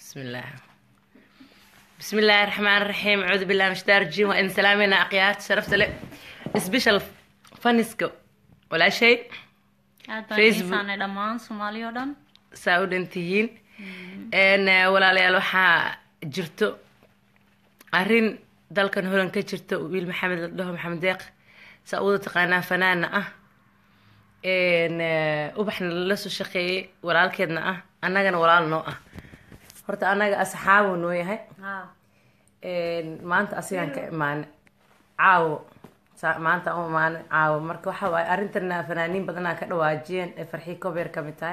بسم الله بسم الله الرحمن الرحيم أعوذ بالله من الشيطان الرجيم وإن سلامنا أقيات شرفت لي سبيشال فانسكو ولا شيء aad baan Facebook. xiisaanay dhammaan soomaali oo dhan saa u dhantihiin n walaalayaal waxaa jirto arrin dalkan holan ka jirto wiil maxamed la dhaho maxamed deeq saa uwada taqaanaa fanaana ah n ubaxna lala soo shaqeeyey walaalkeedna ah annagana walaal noo ah horta annaga asxaabu noo yahay ha maanta asigaan ka imaane caawo Sa- maanta u imaane caawo marka waxa waaye arrintana fanaaniin badanaa ka dhawaajiyeen ee farxii kobeer ka mid tahay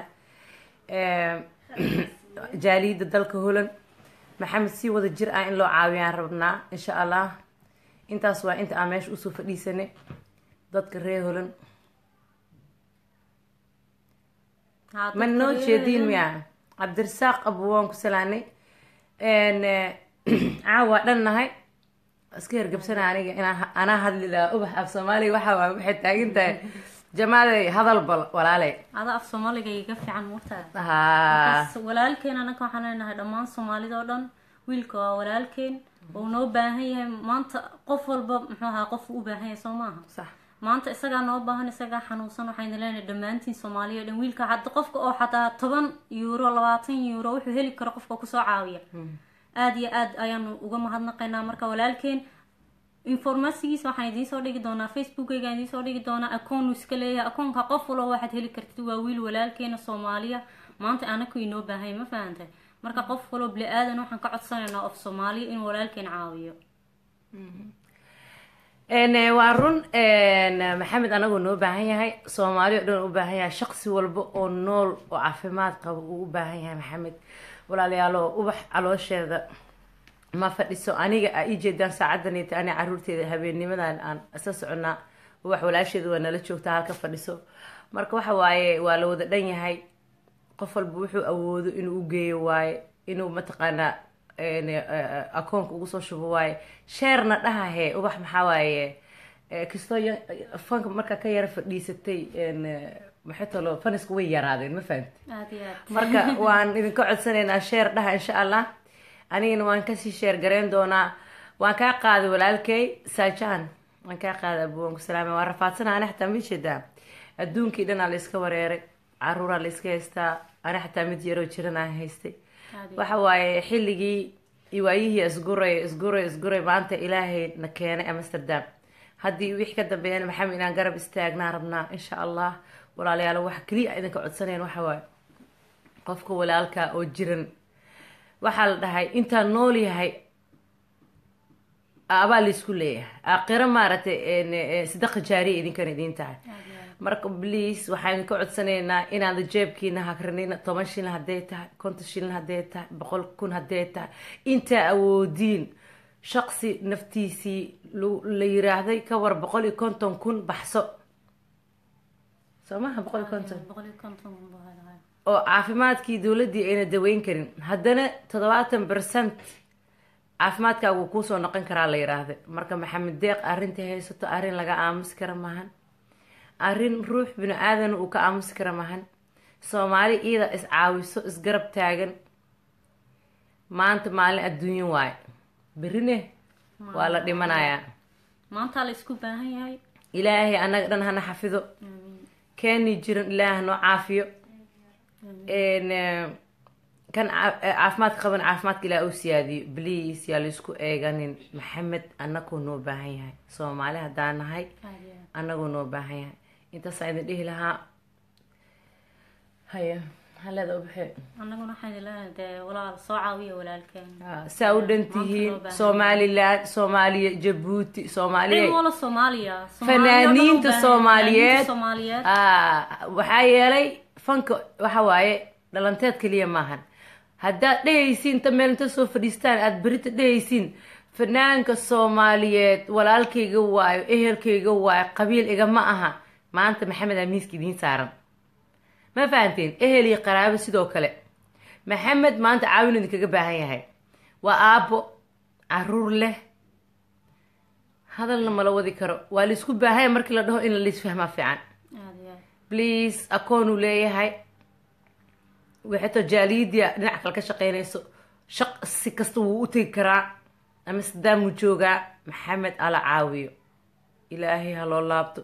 jaaliyadda dalka holan maxamed si wada jir ah in loo caawiyaan rabnaa insha allah intaas waa inta aan meesha usoo fadhiisanay dadka reer holan Ha, ma dadka noo reer jeediin Holan- miya cabdirasaaq abu waan ku salaanay caawa dhan nahay iska hergabsana aniga inaa anaa hadli lahaa ubax af soomaaliga waxa waay waxay taagan tahay jamaaday hadal bal walaaley ada af soomaaliga iga fiican murtaa haa Markaas walaalkeen anaka waxaan leenahay dhammaan soomaalida oo dhan wiilka waa walaalkeen uu noo baahan yahay maanta qof walba muxuu ahaa qof u baahan yahay soo maaha sax maanta isagaa noo baahan isagaa xanuunsan waxayna leenahay dhammaantiin soomaaliya o dhan wiilka hadda qofka oo xataa toban euro labaatan euro wuxuu heli karo qofka kusoo caawiya aada iyo aad ayaanu uga mahadnaqaynaa marka walaalkeen informasigiisa waxaan idiin soo dhigi doonaa facebookayga idiin soo dhigi doonaa akoonu iska leeyahay akoonka qof walba waxaad heli kartid waa wiil walaalkeena soomaaliya maanta anaku inoo baahay ma fahantay marka qof walba bili aadan waxaan ka codsanaynaa of soomaaliya inuu walaalkeen caawiyo n waa run n maxamed anagoo noo baahan yahay soomaali oo dhan u baahan yahay shaqsi walba oo nool oo caafimaad qaba uu u baahan yahay maxamed walaalayaalo ubax caloosheeda ma fadhiso aniga a ii jeedaan saacadanita ani caruurteeda habeennimadan aan isla soconaa ubax walaasheeda waa nala joogtaa halka fadhiso marka waxa waaye waa la wada dhan yahay qof walba wuxuu awoodo inuu u geeyo waaye inuu mataqaanaa n akoonka ugu soo shubo waaye sheerna dhahahe ubax maxaa waaye eh, kastoo ya- fanka markaa ka yara fadhiisatay n maxay talo fanisku way yaraadeen ma fahamti aada iyo aad marka waan idinka codsanaynaa sheer dhaha insha allah anigana waan kasii sheer gareyn doonaa waan kaa qaaday walaalkay saajan waan kaa qaaday abuwan ku salaamay waan rafaadsana ani xataa ma jeedaa adduunkii dhanaa la iska wareeray caruuraa la iska haystaa ani xataa mid yaroo jiran aan haystay Aad iyo waxa waaye xilligii iyo waayihii isguray isguray isguray maanta ilaahay na keenay amsterdam haddii wixii ka dambeeyana maxamed inaan garab istaagnaa rabnaa insha allah walaalayaal waxa keliya aan idinka codsanayn waxa waaye qofka walaalka oo jiran waxaa la dhahay intaan nool yahay abaa laysku leeyahay aakhiro maaragtay en, eh, sadaqa jaariya idinkan idiin tahay aad iyo aad marka please waxaan idinka codsanaynaa inaad jeebkiina hakranina toban shilin hadday tahay konton shilin hadday tahay boqol kun hadday tahay intaa awoodiin shaqsi naftiisii lu- la yiraahday ka war boqol iyo konton kun baxso soo maha boqol iyo konton boqol iyo konton buu helayaa. oo caafimaadkii dowladdii ayna daweyn karin haddana toddobaatan percent caafimaadkaagu wuu kuusoo noqon karaa la yiraahday marka maxamed deeq arrintii haysato arrin laga aamusi kara maahan arrin ruux bini aadan uu ka aamusi kara maahan soomaali iyada is caawiso isgarab taagan maanta maalin adduunyo waaye berine waa la dhimanayaa maanta la isku baahan yahay ilaahay annaga dhan hana xafido Aamiin. keeni jiran ilaah noo caafiyo n kan caa- eh, caafimaadka qaban caafimaadka ilaah u siyaadiyo bliis yaa laysku eeganin maxamed annagoo noo baahan yahay soomaali haddaan nahay Aad iyo aad. annagoo noo baahan yahay intaasaan idin dhihi lahaa haya haleeda ubaxe annaguna waxaan leenahay dee walaal soo caawiya walaalkeen saa u dhan tihiin somaliland soomaaliya jabuuti cid soomaaliya wala soomaaliya Fanaaniinta Soomaaliyeed. soomaaliyeed Ah, waxaa yeelay fanka waxa waaye dhalanteed keliya maahan haddaad dhehaysiin ta meel inta soo fadhiistaan aada berita dhehaysiin fanaanka soomaaliyeed walaalkayga waayo ehelkayga waayo qabiil igama aha maanta maxamed aa miiska idiin saaran ma fahanteen ehel iyo qaraabo sidoo kale maxamed maanta caawin idinkaga baahan yahay waa aabbo caruur leh hadalna mala wadi karo waa laisku baahanya markii la dhaho in laisfahmaa fiican aad iyo aad. please akoon uu leeyahay waxayto jaaliyadia dhinac kale ka shaqeynayso shaq si kasta wuu u tegi karaa ama sidaamuu joogaa maxamed ala caawiyo ilaahay ha loo laabto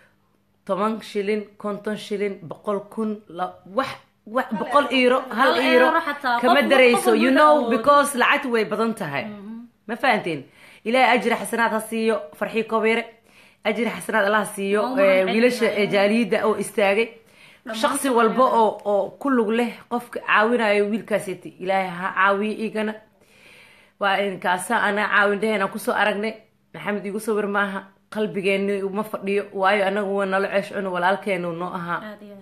toban shilin konton shilin boqol kun la- wax wax boqol iiro hal Hal iiro euro xataa, kama qof- darayso qof you walba know awood. because lacagta way badan tahay ma fahanteen ilaahay ajri xasanaad ha siiyo farxii kobeere ajri xasanaad allah ha siiyo Waa u mahad eh, wiilasha celinaya. eh, jaaliyadda oo istaagay shaqsi walba oo oo ku lug leh qofka caawinayo wiilkaasiti ilaahay ha caawiyo igana waa inkaasa anaa caawin dheheen aan kusoo aragnay maxamed igu sawir maaha qalbigeeni uma fadhiyo waayo anagu waa nala ceesh cuno walaalkeenu noo ahaa aad iyo aad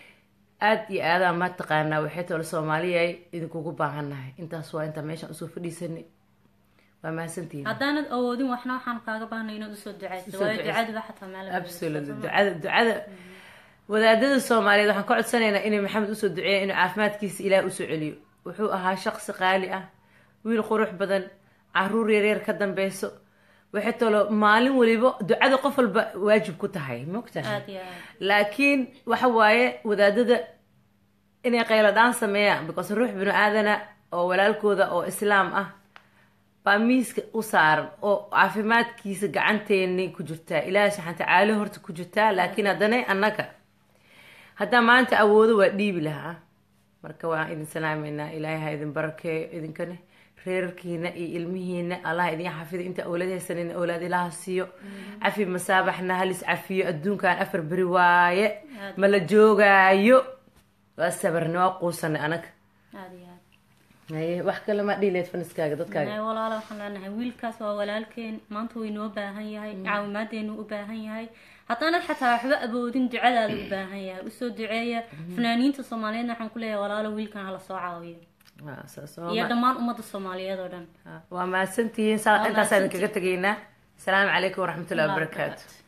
aad iyo aadaa ma taqaanaa waxay tolo soomaaliyay idinkugu baahannahay intaas waa intaa meeshaan usoo fadhiisanay waa mahadsantihiin haddaanad awoodin waxna waxaan kaaga baahnay inaad usoo ducayso Usoo waayo ducayso. ducaduba xataa meel absolutely ducada ducada wadaadada soomaaliyeed waxaan ka codsanaynaa inay maxamed usoo duceeya inuu caafimaadkiisa ilaah usoo celiyo wuxuu ahaa shaqsi qaali ah wiil qurux badan caruur yaryar ka dambeyso waxay tolo maalin waliba ducada qof walba waajib ku tahay mogtahay aad iyo aad laakiin waxa waaye wadaadada inay qaylo dhaan sameeyaan because ruux binu aadana oo walaalkooda oo islaam ah baa miiska u saaran oo caafimaadkiisa gacanteeni ku jirtaa ilaahay subxana tacaala horta ku jirtaa laakiin haddana annaga haddaa maanta awoodo waa dhiibi lahaa marka waan idin salaameynaa ilaahay ha idin barakeeyo idinkana reerarkiina iyo ilmihiina allah idin xafido inta awlaad haysanin awlaad ilaha siiyo cafi masaabaxna halis cafiyo adduunkan afar beri waaye ma la joogaayo waa sabarni waa quusanay anaga aad iyo aad haye wax kale ma dhiileed faniskaaga dadkaaga Ee, walaalo waxaan leenahay wiilkaas waa walaalkeen maanta way noo baahan yahay caawimaadeennu u baahan yahay haddaanad xataa waxba awoodin ducadaada u baahan yahay usoo duceeya fanaaniinta soomaaliyeedna waxaan ku leeyahay walaalo wiilkan hala soo caawiyo Waa saas oo iyo ma- dhammaan ummadda soomaaliyeed oo dhan waa mahadsantihiin saa Waa intaasaan mahadsantihiin. kaga tegaynaa asalaamu calaykum waraxmatullahi wabarakaatu